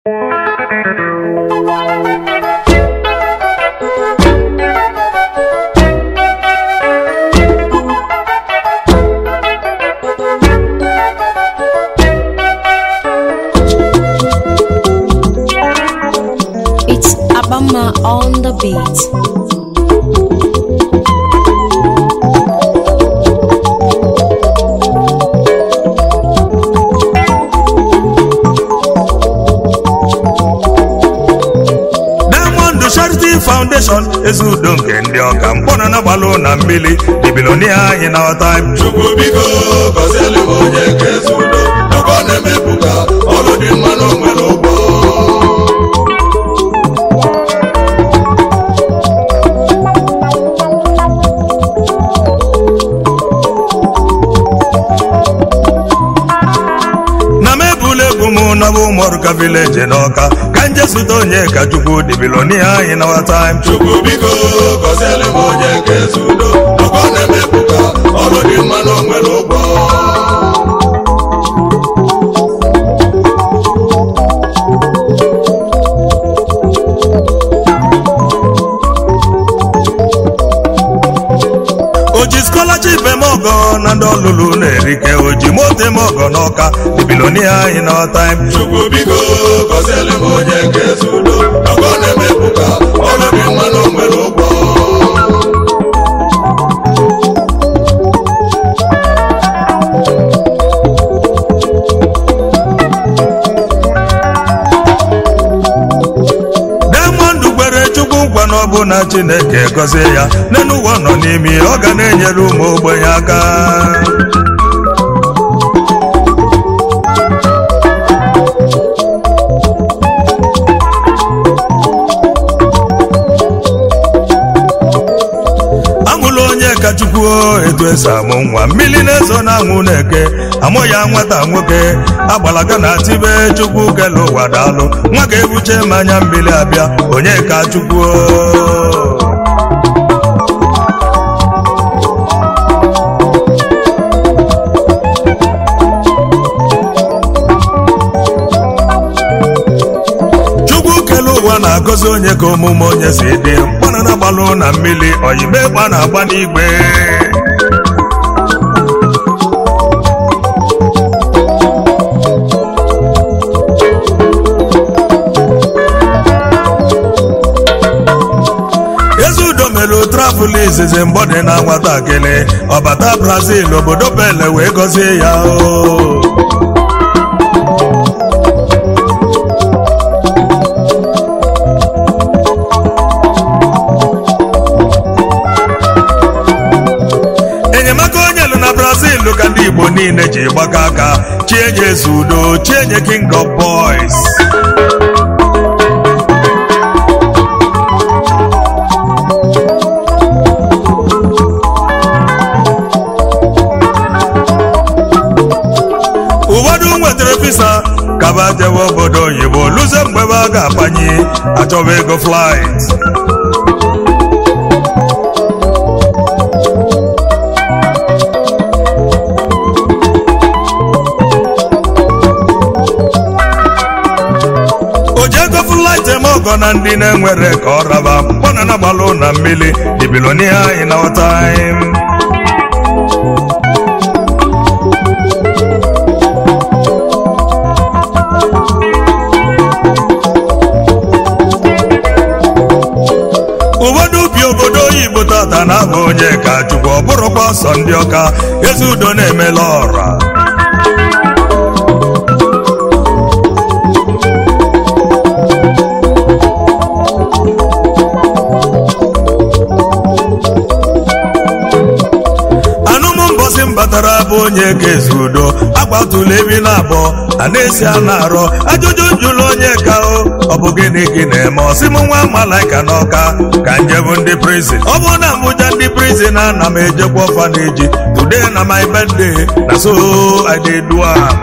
It's Abama on the beat. Diamond Charity Foundation ezi udo nke ndị ọka mkpọna na gbalụ na mmiri dibilonia anyị na time chukwu biko gọzielu m onye ka ezi udo nakwa na-emepụta ọrụ dị mma na onwere ụgbọ na m ebula egwu m naba ụmụọrụka vileji n'ọka ka nje zụta onye ka chukwu dibilonia anyị na time chukwu biko gọzielu m onye ka ezi udo nakwa na-emepụta ọrụ dị mma na onwere ụgbọ oji scholarship eme ọgọ na ndị ọlụlụ na-erike oji moto eme ọgọ n'ọka dibilonia anyị na time chukwu biko gọzielu m onye ka ezi udo nakwa na-emepụta ọrụ dị mma na onwere ụgbọ Diamond kwere chukwu nkwa na ọ bụ na chineke gọzie ya n'elu ụwa nọ n'ime ọ ga na-enyere ụmụ ogbenye aka amụla onye ka chukwu etu esi amụ nwa mmiri na-ezo na anwụ na-eke amụ ya nwata nwoke agbalaga na tibe chukwu kele ụwa daalụ nwa ga-ebuche mmanya mmiri abịa onye ka chukwu chukwu kele ụwa na-agọzi onye ka omume onye si dị mkpana na gbalụ na mmiri oyime gba na-agba n'igwe ezi udo mere travụl izizi mgbe ọ dị na nwatakịrị ọbata brazil obodo pele wee gọzie ya o enyemaka onye lụ na brazil ka ndị igbo niile ji gbakọ aka chienye eze udo chienye king of boys ụfọdụ nwetara visa kaba jewe obodo oyibo luzie mgbe ebe a ga-abanye achọba ego flight ojego flight eme ọgọ na ndị na-enwere ka ọ raba mkpọna na gbalụ na mmiri dibilonia in our time ụfọdụ ubi obodo oyibo tata na-abụ onye ka chukwu ọ bụrụkwa sọ ndị ọka ezi udo na-emela ọra anụmụ mbọsị m batara bụ onye ka ezi udo agbatụla ebi na abụọ a na-esi a na-arọ ajụjụ njụlụ onye ka o ọ bụ gịnị gị na-eme ọsị m nwa malaika n'ọka ka njebu ndị prizin ọ bụ na mbụja ndị prizin a na m ejekwa ọfaneji today na my birthday na so i dey do am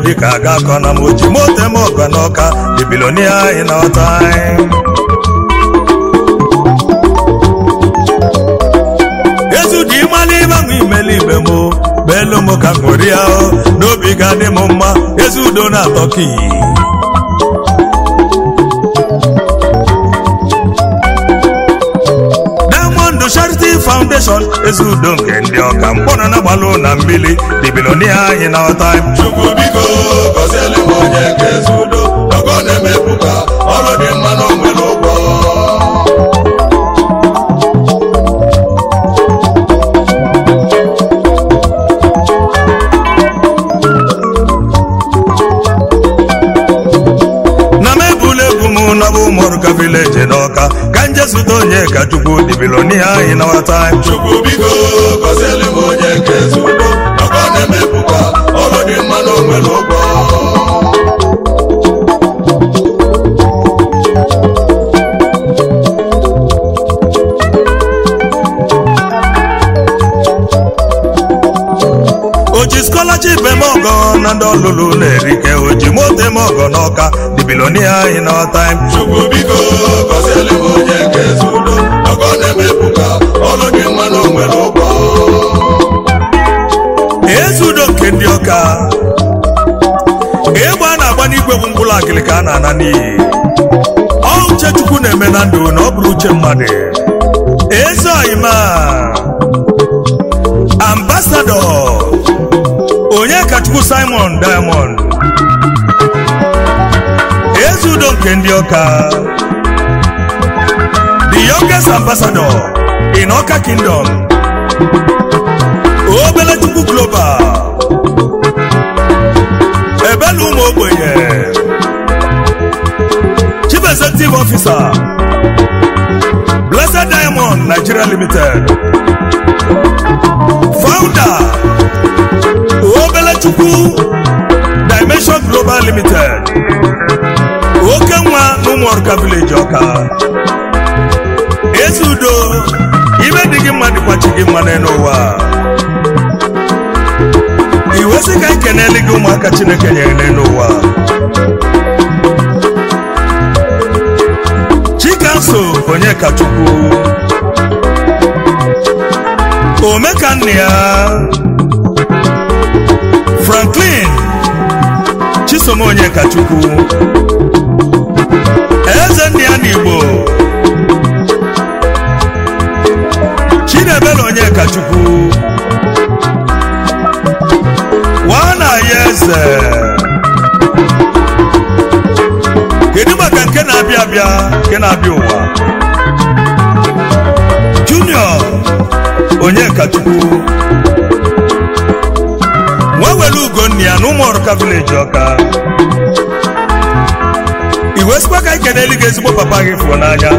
dịka aga akọ na m oji mote m ọgọ n'ọka the billionaire in our time ezudi ịmala ịgbanwe imeli ibe m beelu m ka ṅụrịa o n'obi ga-adị m mma ezi udo na-atọ ka iyi Diamond Charity Foundation ezi udo nke ndị ọka mkpọrọ na-agbalụ na mmiri the billionaire in our time chukwu biko gọziele m onye nke ezi udo ọgọ na-emepụta ọrụ dị mma na onwere ụgwọ na m ebula egwu m nọbụ ụmụrụka vileji n'ọka ka nje zụta onye ka chukwu the billionaire in our time chukwu biko gọziele m onye nke ezi udo ọgọ na-emepụta ọrụ dị mma na onwere ụgwọ oji scholarship eme ọgọ na ndị ọlụlụ na-erike oji moto eme ọgọ n'ọka the billionaire in our time chukwu biko gọziele m onye nke ezi udo ọgọ na-emepụta ọrụ dị mma na onwere ụgwọ ezi udo nke ndị ọka egbe a na-agba n'igwe bụ mkpụrụ akịlị ka a na-ana n'iyi ọ uche chukwu na-eme na ndụ na ọ bụrụ uche mmadụ eze oyima ambasadọ onye ka chukwu simon diamond ezi udo nke ndị ọka the youngest ambassador in ọka kingdom obele chukwu global ebela ụmụ ogbenye chief executive officer blessed diamond nigeria limited founder obele chukwu dimension global limited oke nwa n'ụmụọrụka village ọka ezi udo ibe dị gị mma dịkwa chi gị mma n'elu ụwa iwe sị ka anyị kenele gị ụmụaka chineke nyere n'elu ụwa chikanso onye ka chukwu omekanna ya franklin chisom onye ka chukwu eze ndị ya n'igbo chinebele onye ka chukwu wana ya eze kedu maka nke na-abịa abịa nke na-abịa ụwa junior onye kachukwu nwa were ugonna ya na ụmụọrụka vileji ọka iwe sikwa ka ike n'elu gị ezigbo papa gị fụọ n'anya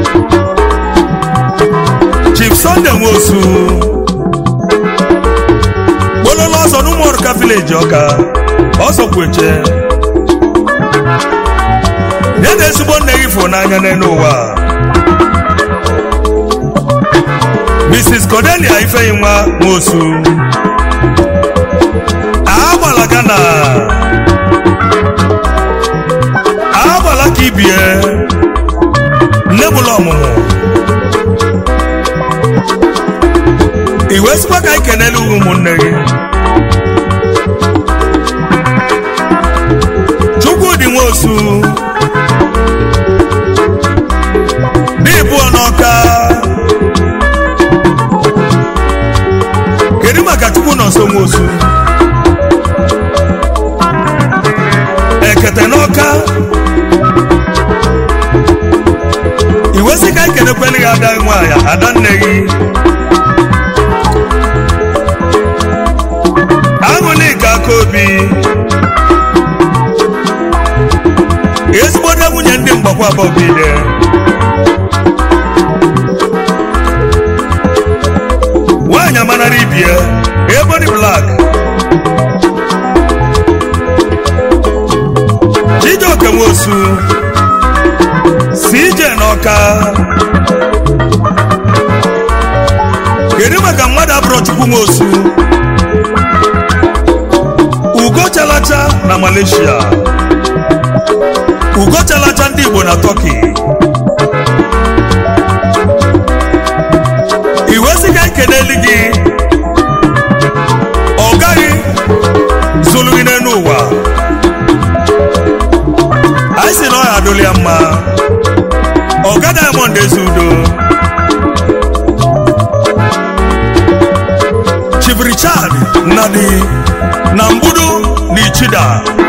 chief sunday nwosu gbololo ọsọ n'ụmụọrụka vileji ọka ọsọ kweche ya na ezigbo nne gị fụrụ n'anya n'elu ụwa mrs cordelia ifeyi nwa nwosu agbala gana agbala ka ibie nne bụla ọmụmụ iwe sikwa ka anyị kenele ụmụnne gị chukwudị nwosu n'ịbụọ n'ọka kedu maka chukwu nọ nso nwosu ekete n'ọka iwe sị ka ekenekwele gị ada nwaanyị ada nne gị aṅụlika aka obi ezigbote nwunye ndị mgbakwa bọbide nwaanyị amanara ibie ebony black chijioke nwosu cj n'ọka kedu maka mmadụ abụrụ chukwu nwosu ugocha chalacha na malaysia ugo chalacha ndị igbo na turkey iwesiga ekeneli gị ọ gaghị zụlụ gị n'elu ụwa anyị si na ọ ya adụli ya mma ọga diamond ezi udo chief richard nnadi na mgbudu na ichida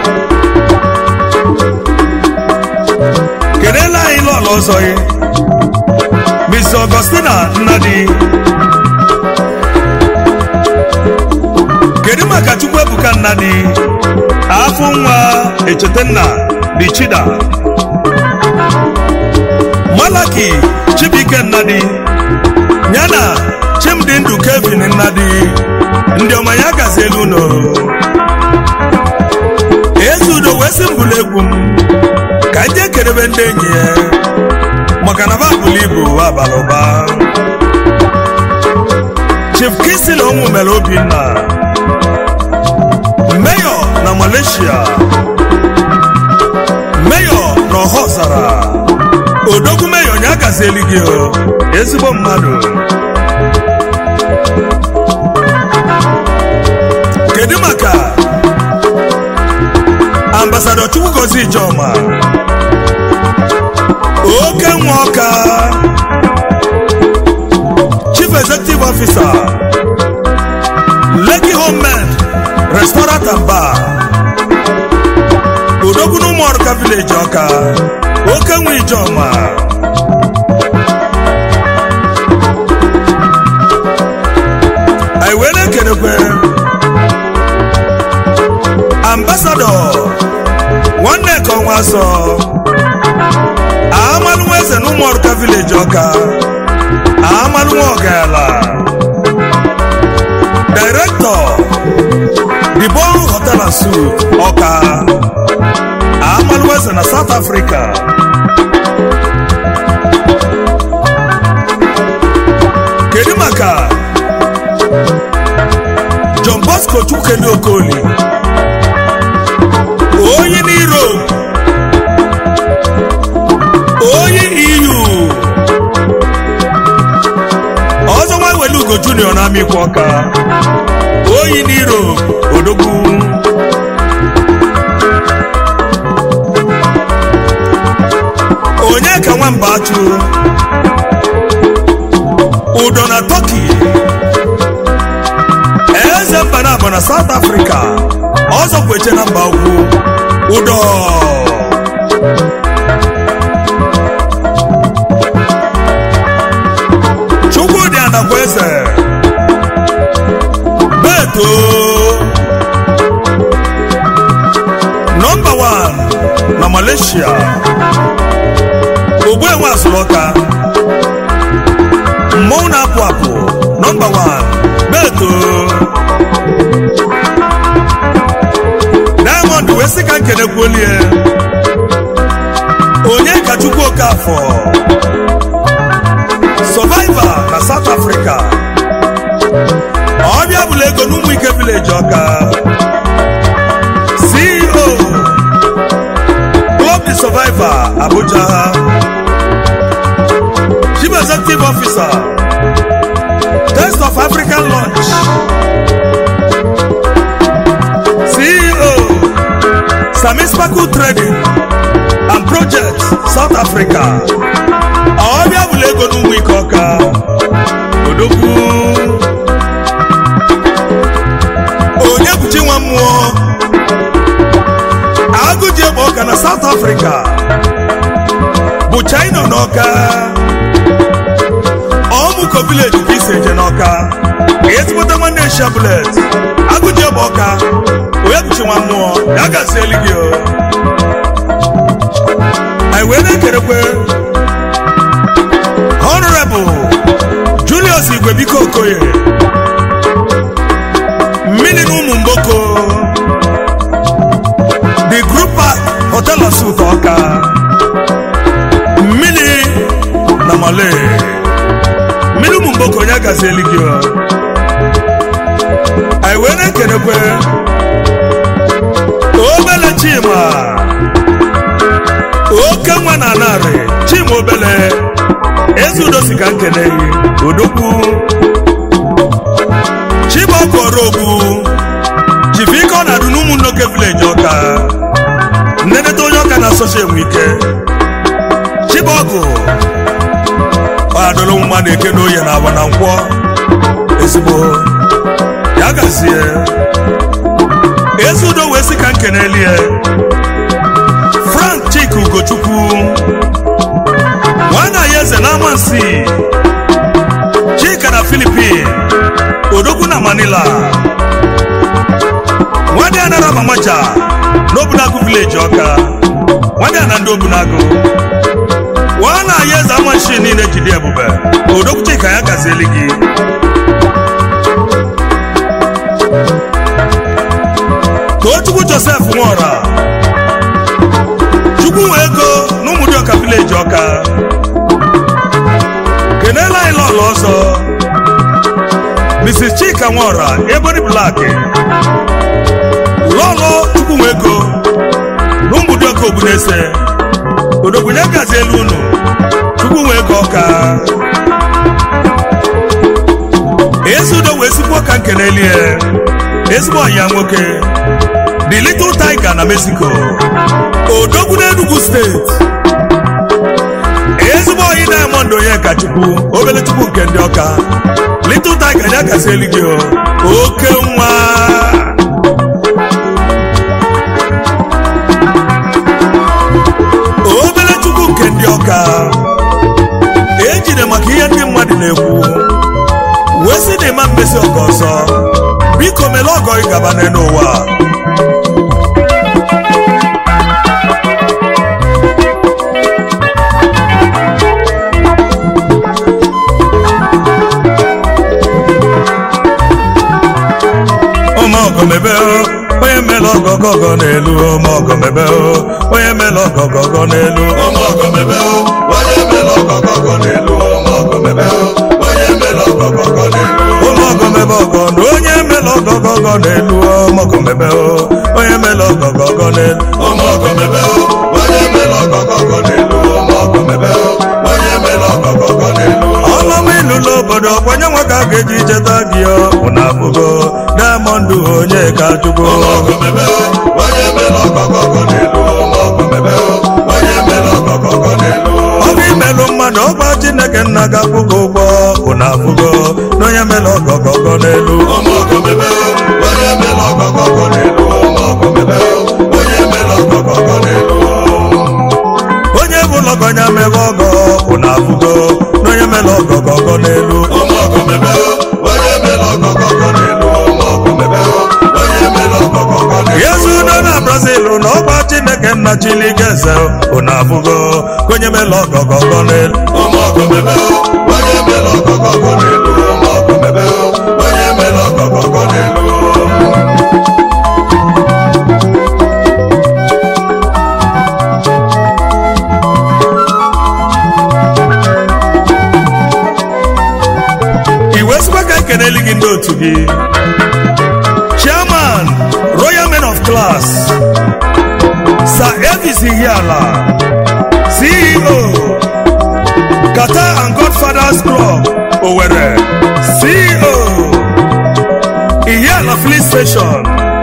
kelela anyị lọla ọzọ gị Miss Augustina Nnadi kedu maka Chukwuebuka Nnadi afọ nwa Echetenna Bichida Malaki Chibuike Nnadi yana Chimdi Ndụ Kevin Nnadi ndị ọma ya gazi elu ụlọ ezi udo wee sị mbụlụ egwu m ka ndị ekerebe ndị enyi ya maka na babụlụ ibu abalị ụba chief kisi na ụmụ mere obinna meyọ na malaysia meyọ na ọhọzara odogwu meyọ nya gazieli gị o ezigbo mmadụ kedu maka ambasadọ chukwugozi ijoma oke nwa ọka chief executive officer Lekki Homeland restaurant and bar odogwu na ụmụ ọrụka village ọka oke nwa ijoma anyị wee na-ekelekwe ambasadọ nwanne ka ọnwa asọ amalụnwa eze na ụmụ ọrụka village ọka amalụnwa ọgala director the bon hotel and suit ọka amalụnwa eze na south africa kedu maka john bosco chukwukeli okoli onye n'europe onye eu ọzọ nwa wele ugo junior na amikwa ọka oyi n'iro odogwu onye ka nwamba achụ udo na turkey eze mba na abụ na south africa ọzọ kweche na mba ugwu udo chukwudị anakwa eze beto nọmba 1 na malaysia ogbuenwe asụlọka mmọnwụ na-apụ apụ nọmba 1 beto diamond wee sị ka nkenekwuolie onye ka chukwu okafọ survivor na south africa ọbịa bụla ego n'ụmụ ike village ọka ceo club the survivor abuja chief executive officer test of african lunch ceo sami sparkle trading and projects south africa ọbịa bụla ego n'ụmụ ike ọka odogwu onye bụchi nwa mmụọ agụ ji egbe ọka na south africa bụ china n'ọka ọmụko village ka isi eje n'ọka ezigbote nwanne shablet agụ ji egbe ọka onye bụchi nwa mmụọ ya gazieli gị o anyị wee na-ekerekwe honorable julius igwebiko okoye mmiri na ụmụ mgboko the group park hotel of suit ọka mmiri na male mmiri ụmụ mgboko onye gazieli gị o. anyị wee na-ekenekwe obele chima oke nwa na narị chima obele ezi udo si ka nkene yi odogwu chibọkọrọgwu chifike ọ na-adụ n'ụmụ nnoke vileji ọka nneneta onye ọka na-asọcha enwe ike chibọgụ adụrụ nwa na-eke n'oye na agba na nkwọ ezigbo ya gazie ezi udo wee sị ka nkenelie frank chika ugochukwu nwana ya eze na amansi chika na filipin odogwu na manila nwadị anara mamaja n'obunagu vileji ọka nwadị ana ndị obunagu nwana ya eze amanshi niile jide ebube odogwu chika ya gazieli gị tochukwu josef nwora chukwu nwe ego n'ụmụdị ọka vileji ọka kenela anyị lọlọ ọzọ mrs chika nwora ebony blak lọlọ chukwu nwe ego n'ụmụdị ọka ogbunese odogwunye gazi elu unu chukwu nwe ego ọka ezi udo wee sikwu ọka nkenelie ezigbo ọnya nwoke the little tiger na mexico odogwu n'enugu steeti ezigbo oyi diamond onyeka chukwu obele chukwu nke ndị ọka little tiger ya kasị eluigwe o. oke nwa obele chukwu nke ndị ọka ejide maka ihe ndị mmadụ na-ekwu wee sị na ịma mmesi ọka ọzọ biko mele ọgọ ị gaba n'elu ụwa ụmụ ọgọmebe onye mele ọgọgọgọ n'elu ụmụ ọgọmebe onye mele ọgọgọgọ n'elu ụmụ ọgọmebe o onye mere ọgọgọgọ n'elu ụmụ ọgọmebe o onye mere ọgọgọgọ n'elu ụmụ ọgọmebe ọgọ na onye mele ọgọgọgọ n'elu ụmụ ọgọmebe onye mele ọgọgọgọ n'elu ụmụ ọgọmebe o onye mere ọgọgọgọ n'elu ụmụ ọgọmebe o onye mere ọgọgọgọ n'elu ọlọm ilu n'obodo ọkwanye nwa ka a ga-eji cheta gị ụna abụgo diamond onye ka chukwu ụmụ ọgọmebe o onye mere ọgọgọgọ n'elu ụmụ ọgọmebe o onye mere ọgọgọgọ n'elu ọbụ imelụ mmadụ ọgba chineke nna ga-akwụ gị ụgwọ ụna abụgo na onye mele ọgọgọgọ n'elu ụmụ ọgọmebe o onye mere ọgọgọgọ n'elu ụmụ ọgọmebe o onye mere ọgọgọgọ n'elu onye bụ lọgọnya mere ọgọ ụna abụgo na onye mele ọgọgọgọ n'elu ụmụ ọgọmebe o onye mere ọgọgọgọ n'elu ụmụ ọgọmebe o onye mere ọgọgọgọ n'elu yezu udo na brazil na ọgba chineke nna chiligeze ụna abụgo ka onye mele ọgọgọgọ n'elu ụmụ ọgọmebe o onye mere ọgọgọgọ n'elu ụmụ ọgọmebe o onye mere ọgọgọgọ n'elu iwe sikwa ka ekeneli gị ndị otu gị chairman royal men of class sir elvis ihiala ceo qatar and godfathers club owerri ceo ihiala fleet station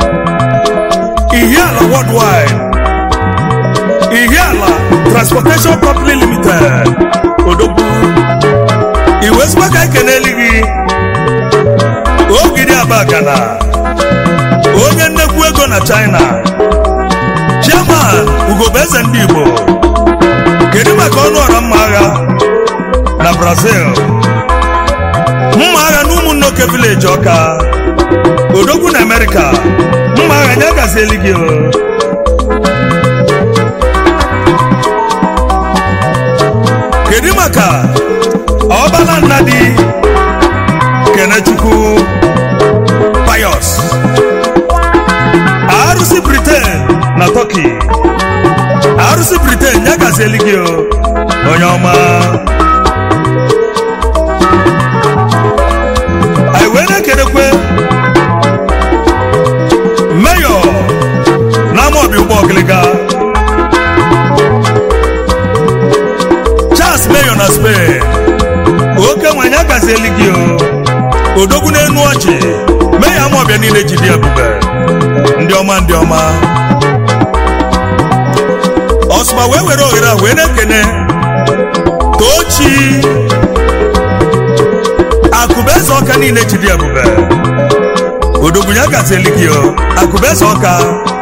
ihiala worldwide ihiala transportation company limited odogwu iwe sikwa ka ekeneli gị ogidi abagana onye nnekwu ego na china chairman ugobeze ndị igbo kedu maka ọnụ ọra mma agha na brazil mma agha na ụmụnnoke vileji ọka odogwu na amerịka mma agha nye gazieli gị o. kedu maka ọbala nnadi kenechukwu payos arụsị britain na turkey arụsị britain ya gazieli gị o onye ọma anyị wee na-ekenekwe meyọ na spain oke nwanyị agazieli gị o odogwu n'enu ọchị mee ya ma ọbịa niile jide ebube ndị ọma ndị ọma ọsụma wee were ohere a wee na-ekene tochi akụbeze ọka niile jide ebube odogwu ya gazieli gị o akụbeze ọka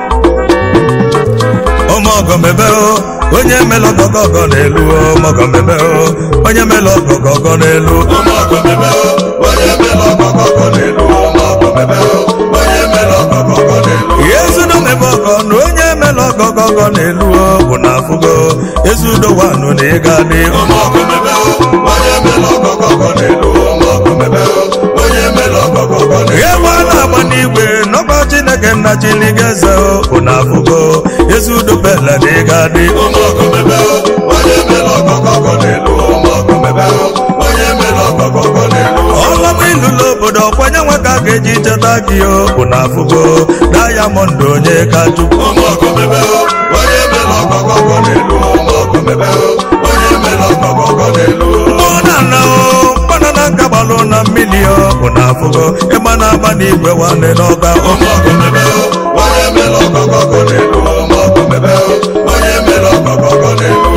ọmọgọmebe o onye mele ọgọgọgọ n'elu ọmọgọmebe o onye mele ọgọgọgọ n'elu ụmụ ọgọmebe o onye mere ọgọgọgọ n'elu ụmụ ọgọmebe o onye mere ọgọgọgọ n'elu ezudomebe ọgọ na onye mele ọgọgọgọ n'elu o bụ na afụgo ezudo wanụ na ịga dị ụmụ ọgọmebe o onye mere ọgọgọgọ n'elu ụmụ ọgọmebe o onye mere ọgọgọgọ n'elu ihe gba na-agba n'igwe n'ọgba chineke nna chiligeze o bụ na afụgo ezudo bele na ịga dị ụmụ ọgọmebe o onye mere ọgọgọgọ n'elu ụmụ ọgọmebe o onye mere ọgọgọgọ n'elu ọlọm ilụlụ obodo ọkwanye nwa ka a ga-eji cheta gị o bụ na afụgo dayamọnd onye ka chukwu ụmụ ọgọmebe o onye mere ọgọgọgọ n'elu ụmụ ọgọmebe o onye mere ọgọgọgọ n'elu mkpọnana o mkpọnana nka gbalụ na mmiri o bụ na afụgo ịgba na-agba n'igwe nwanne n'ọga ụmụ ọgọmebe o onye mere ọgọgọgọ n'elu ụmụ ọgọmebe o onye mere ọgọgọgọ n'elu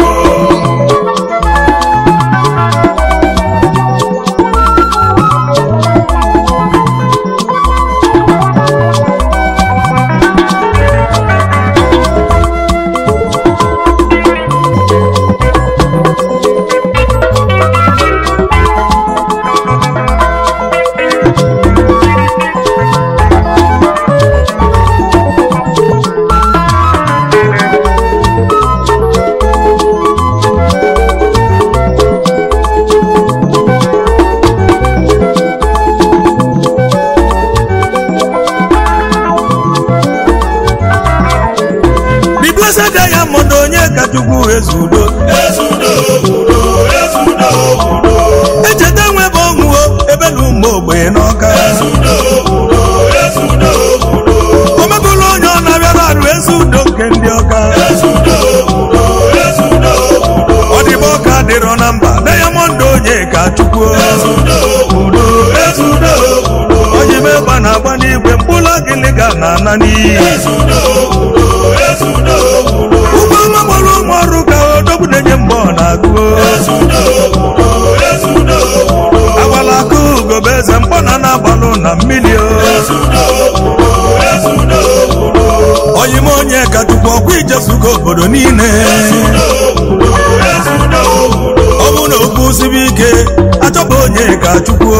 bibese dayamọnd onye ka chukwu ezudo ezudo udo ezudo udo echeta nwebe ọṅụo ebe na ụmụ ogbenye n'ọka ezudo udo ezudo udo omebụla onye ọ na-abịara arụ ezi udo nke ndị ọka ezudo udo ezudo udo ọdịba ọka dịrọ na mba dayamọnd onye ka chukwu ezudo udo ezudo udo onye megba na-agba n'igwe mkpụrụ agịlịga na ana n'iyi ezudo udo ezudo udo ụgbọ ọma gbara ụmụ ọrụ ka odogwu na-enye mgbe ọ na-agụ ezudo udo ezudo udo agbala aka ugobe eze mkpọ na na-agbalụ na mmiri o ezudo udo ezudo udo oyim onye ka chukwu ọkwa ijezugo obodo niile ezudo udo ezudo udo ọ bụ na okwu sibi ike achọba onye ka chukwu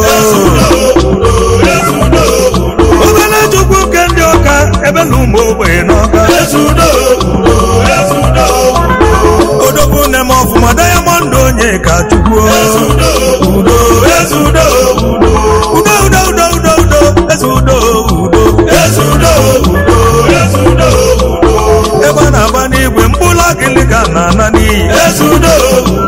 udo ezudo udo obere chukwu nke ndị ọka ebe na ụmụ ogbenye n'ọka ezudo udo ezudo udo odogwu na-eme ọfụma dayamọnd onye ka chukwu ezudo udo ezudo udo udo udo udo udo udo eze udo udo ezudo udo ezudo udo ebe a na-agba n'igwe mkpụrụ agịlịga na ana n'iyi ezudo